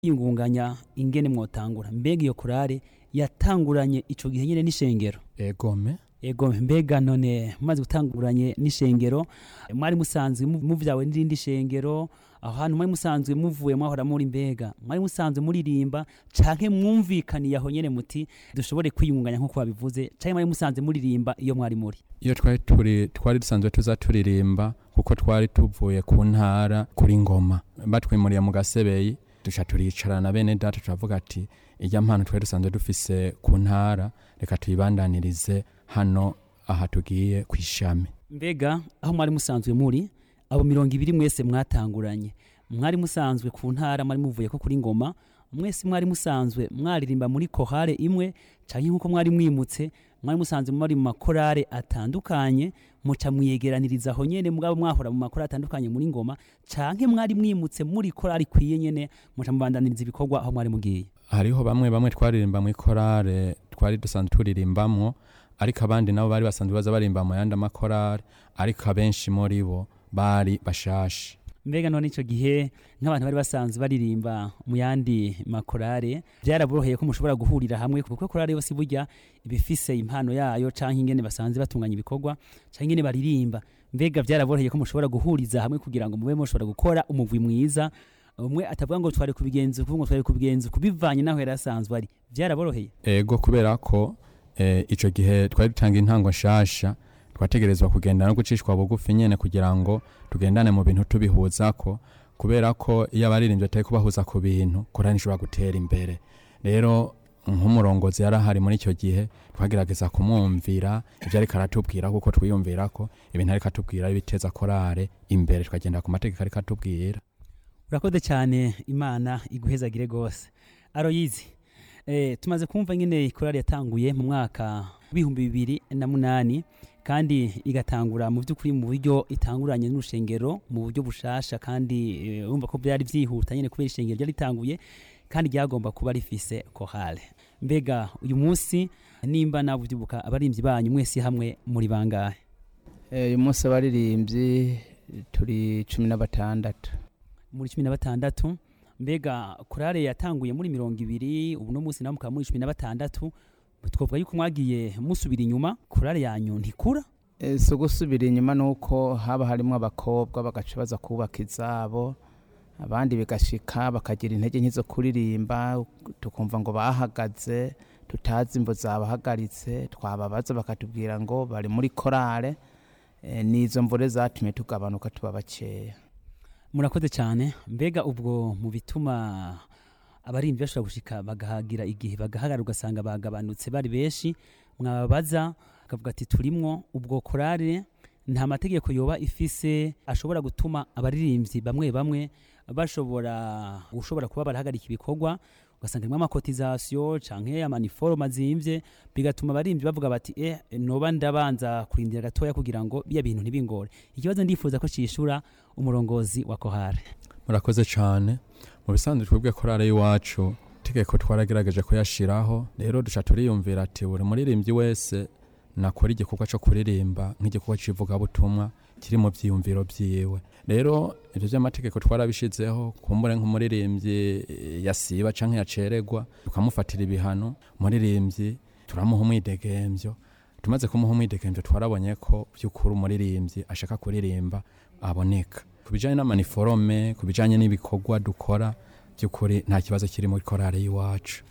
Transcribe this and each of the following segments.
yingunganya ingene mwotangura mbega iyo korale yatanguranye ico gihe nyene n'ishengero egome ego mbega none mumaze gutanguranye n'ishengero mwari musanzwe mu- muvyawe n'irindi shengero aho hantu mwari musanzwe muvuye mwahora muri mbega mwari musanzwe muririmba canke mwumvikaniye aho nyene muti dushobore kwiyungunganya nk'uko babivuze canke mwari musanzwe muririmba iyo mwari muri iyo twari turi twari dusanzwe tuza turirimba kuko twari tuvuye ku ntara kuri ngoma batwimuriye mu gasebeyi duca turicarana bene data turavuga ati irya mpano twari dusanzwe dufise ku ntara reka tuyibandanirize hano aha tugiye ku ishami mbega aho mwari musanzwe muri abo mirongo ibiri mwese mwatanguranye mwari musanzwe ku ntara mwari muvuye ko kuri ngoma mwese mwari musanzwe mwaririmba muri kohare imwe canke nk'uko mwari mwimutse mwari musanzwe muri mu makorare atandukanye muca mwiyegeraniriza aho nyene mugabo mwahora mu makorare atandukanye muri ngoma canke mwari mwimutse muri korari ikwiye nyene muca mubandaniriza ibikorwa aho mwari mugiye hariho bamwe bamwe twaririmba mu korale twari dusanzwe turirimbamwo ariko abandi nabo bari basanzwe baza barimba mu yandi makorale ariko abenshi muri bo bari bashashe mbega none ico gihe nk'abantu bari basanzwe baririmba mu yandi makorare byaraboroheye ko mushobora guhurira hamwe kuko korare yose burya ibifise impano yayo canke ingene basanzwe batunganya ibikorwa canke ingene baririmba mbega byaraboroheye ko mushobora guhuriza hamwe kugira ngo mube mushobora gukora umugwi mwiza umwe atavuga ngo twari kubigenza uku ngo twari kubigenza uku bivanye naho yari asanzwe ari byaraboroheye ego kubera ko eh, ico gihe twari dutanga intango nshasha twategerezwa kugenda no gucishwa bugufi nyene kugira ngo tugendane mu bintu tubihuzako kubera ko iyo abaririmbyi batari kubahuza ku bintu korani ishobora gutera imbere rero nk'umurongozi yari ahari muri icyo gihe twagerageza kumwumvira ibyo ariko aratubwira kuko twiyumvira ko ibintu ariko atubwira ari biteza korale imbere tukagenda ku mategeko ariko atubwira urakoze cyane imana iguhezagire rwose aroyizi eh, tumaze kumva nyine korali yatanguye mu mwaka w'ibihumbi bibiri na munani kandi igatangura mu by'ukuri mu buryo itanguranye n'urushengero mu buryo bushasha kandi eh, urumva ko byari byihuta nyine kubera ishengero ryari ritanguye kandi ryagomba kuba rifise kohale mbega uyu munsi nimba nawe ubyibuka abaririmbyi banyu mwese hamwe muri bangahe Eh, uyu munsi abaririmbyi turi cumi na batandatu muri cumi na batandatu mbega korale yatanguye muri mirongo ibiri ubu no munsi nawe mukaba muri cumi na batandatu twavuga yuko mwagiye musubira inyuma korale yanyu ntikura Eh, si ugusubira inyuma ni uko haba harimo abakobwa bagaca baza kubaka izabo abandi bigashika bakagira intege nke zo kuririmba tukumva ngo bahagaze tutazi imvo zabahagaritse twababaza bakatubwira ngo bari muri korale Eh, n'izo mvure zatumye tugabanuka tuba bakeya murakoze cyane mbega ubwo mu bituma abaririmbyi bashobora gushika bagahagira igihe bagahagarara ugasanga bagabanutse bari benshi mwababaza akavuga ati turimwo ubwo korale nta mategeko yoba ifise ashobora gutuma abaririmbyi bamwe bamwe bashobora gushobora kuba barahagarika ibikorwa ugasanga harimo amakotizasiyo canke amaniforoma azimvye bigatuma abaririmbyi bavuga bati eh noba ndabanza kurindira gatoya kugira ngo biya bintu ntibingore ikibazo ndifuza ko cishura umurongozi wa kohare murakoze cyane mu bisanzwe twebwe korale y'iwacu itegeko twaragerageje kuyashiraho rero duca turiyumvira ati buri muririmbyi wese nakora igikorwa cyo kuririmba nk'igikorwa cy'ivugabutumwa kiri mu byiyumviro byiwe rero ibyo by'amategeko twarabishizeho kumbure nk'umuririmbyi eh, yasiba canke yaceregwa tukamufatira ibihano umuririmbyi turamuha umwidegemvyo tumaze kumuha umwidegemvyo twarabonye ko by'ukuri umuririmbyi ashaka kuririmba aboneka ku bijanye n'amaniforome ku bijanye n'ibikorwa dukora by'ukuri nta kibazo kiri muri korale y'iwacu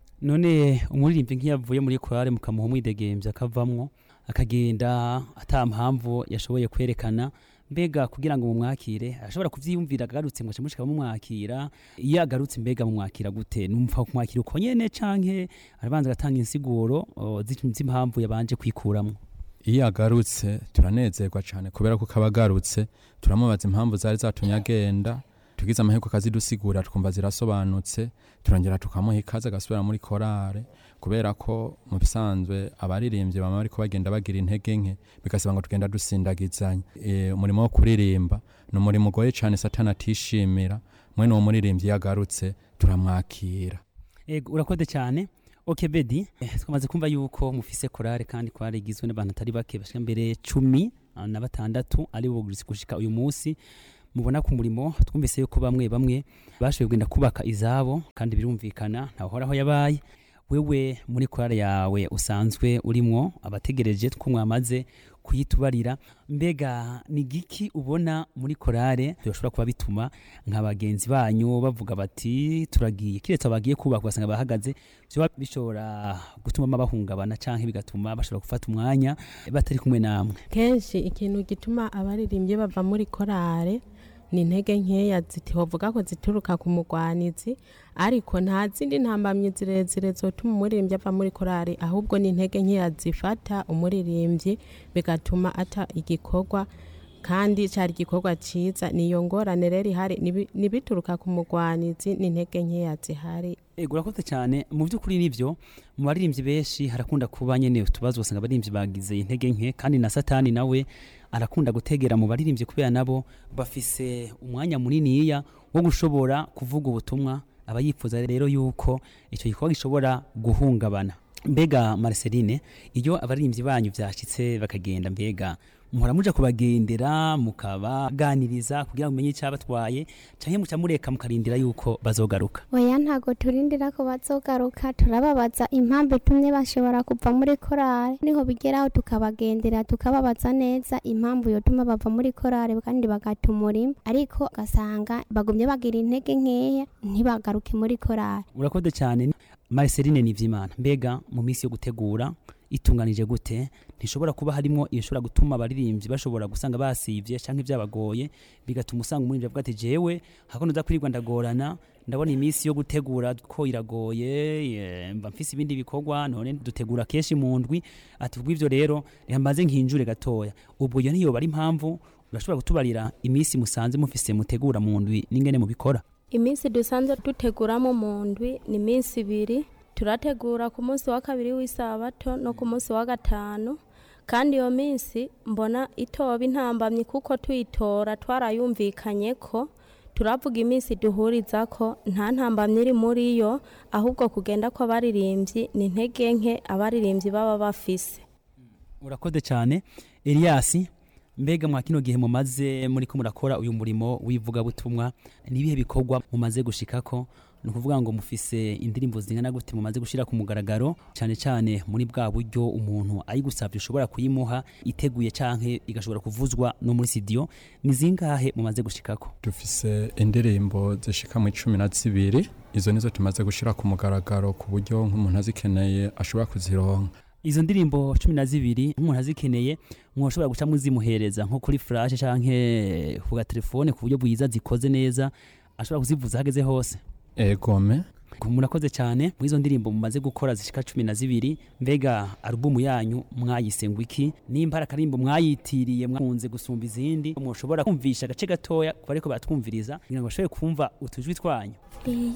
none umuririmbyi nk'iyavuye muri korale mukamuha umwidegemvya akavamwo akagenda ata mpamvu yashoboye kwerekana mbega kugira ngo mumwakire arashobora kuvyiyumvira agarutse mwaca mushika mumwakira iyo agarutse mbega mumwakira gute numva kumwakira uko nyene canke arabanza agatanga insiguro o, zi- z'impamvu yabanje kwikuramwo iyo agarutse turanezerwa cyane kubera ko kaba agarutse turamubaza impamvu zari zatumye agenda tugize amahirwe akazidusigura twumva zirasobanutse turongera tukamuha ikaze agasubira muri korale kubera ko mu bisanzwe abaririmbyi bama bariko bagenda bagira intege nke bigasaba ngo tugenda dusindagizanya e, umurimo wo kuririmba ni umurimo ugoye cyane satani atishimira mwene uwo muririmbyi iyo agarutse turamwakira ego urakoze cyane ok bedi eh, twamaze kumva yuko mufise korale kandi korale igizwe n'abantu atari bake bashika mbere cumi ah, na batandatu ari bo gushika uyu munsi mubona ku murimo twumvise yuko bamwe bamwe bashoboye kugenda kubaka izabo kandi birumvikana ntahoraho yabaye wewe muri korale yawe usanzwe urimwo abategereje two mwamaze kuyitubarira mbega ni giki ubona muri korale bishobora kuba bituma nka bagenzi banyu bavuga bati turagiye kiretse bagiye kubaka ugasanga bahagaze byoba bishobora gutuma bahungabana canke bigatuma bashobora gufata umwanya batari kumwe namwe kenshi ikintu gituma abaririmbyi bava muri korale ni intege nkeya zitovuga ko zituruka ku mugwanizi ariko nta zindi ntambamyi zirezire zotuma umuririmbyi ava muri korali ahubwo ni intege nkeya zifata umuririmbyi bigatuma ata igikorwa kandi cyari igikorwa cyiza niyo ngorane rero ihari nibi- nibituruka ku mugwanizi n'intege nkeya zihari ego urakoze cyane mu by'ukuri nivyo mu baririmbyi benshi harakunda kuba nyene utubazo usanga abaririmbyi bagize intege nke kandi na satani nawe arakunda gutegera mu baririmbyi kubera nabo bafise umwanya muniniya wo gushobora kuvuga ubutumwa aba yifuza rero yuko icyo gikorwa gishobora guhungabana mbega Marceline iyo abaririmbyi banyu vyashitse bakagenda mbega muhora muja kubagendera mukabaganiriza kugira ngo mumenye icyabatwaye canke muca mureka mukarindira yuko bazogaruka oya ntago turindira ko bazogaruka turababaza impamvu itumye bashobora kuva muri korale niho bigeraho tukabagendera tukababaza neza impamvu yotuma bava muri korale kandi bagata umurimo ariko ugasanga bagumye bagira intege nkeya ntibagaruke muri korale urakoze cyane Marceline Nivyimana mbega mu minsi yo gutegura itunganije gute ntishobora kuba harimo ishobora gutuma abaririmbyi bashobora gusanga basivye canke byabagoye bigatuma usanga umuririmbyi avuga ati jewe hako nza kwirirwa ndagorana ndabona iminsi yo gutegura ko iragoye eh, mba mfise ibindi bikorwa none dutegura kenshi mu ndwi ati kubw'ivyo rero reka mbanze nkinjure gatoya ubwo iyo ntiyoba ari impamvu urashobora kutubarira iminsi musanze mufise mutegura mu ndwi n'ingene mubikora iminsi dusanzwe duteguramo mu ndwi ni iminsi ibiri turategura ku munsi wa kabiri w'isabato no ku munsi wa gatanu kandi iyo minsi mbona itoba intambamyi kuko tuyitora twarayumvikanye ko turavuga iminsi duhuriza ko nta ntambamyi iri muri yo ahubwo kugenda kw'abaririmbyi ni intege nke abaririmbyi baba bafise urakoze cyane Elias mbega mwa kino gihe mumaze muri ko murakora uyu murimo w'ivugabutumwa nibihe bikorwa mumaze gushikako ni ukuvuga ngo mufise indirimbo zingana gute mumaze gushira ku mugaragaro cyane cyane muri bwa buryo umuntu ayigusabye ushobora kuyimuha iteguye canke igashobora kuvuzwa no muri studio ni zingahe mumaze gushikako dufise indirimbo zishika mu icumi na zibiri izo nizo tumaze gushira ku mugaragaro ku buryo nk'umuntu azikeneye ashobora kuzironka izo ndirimbo cumi na zibiri nk'umuntu azikeneye mwoshobora guca muzimuhereza nko kuri flash canke ku gatelefone ku buryo bwiza zikoze neza ashobora kuzivuza hageze hose egome murakoze cyane muri izo ndirimbo mumaze gukora zishika cumi na zibiri mbega alubumu yanyu mwayise ngo iki nimba ari akarimbo mwayitiriye mwakunze gusumba izindi mwoshobora kumvisha agace gatoya ku bariko baratwumviriza kugira ngo bashobore kumva utujwi twanyu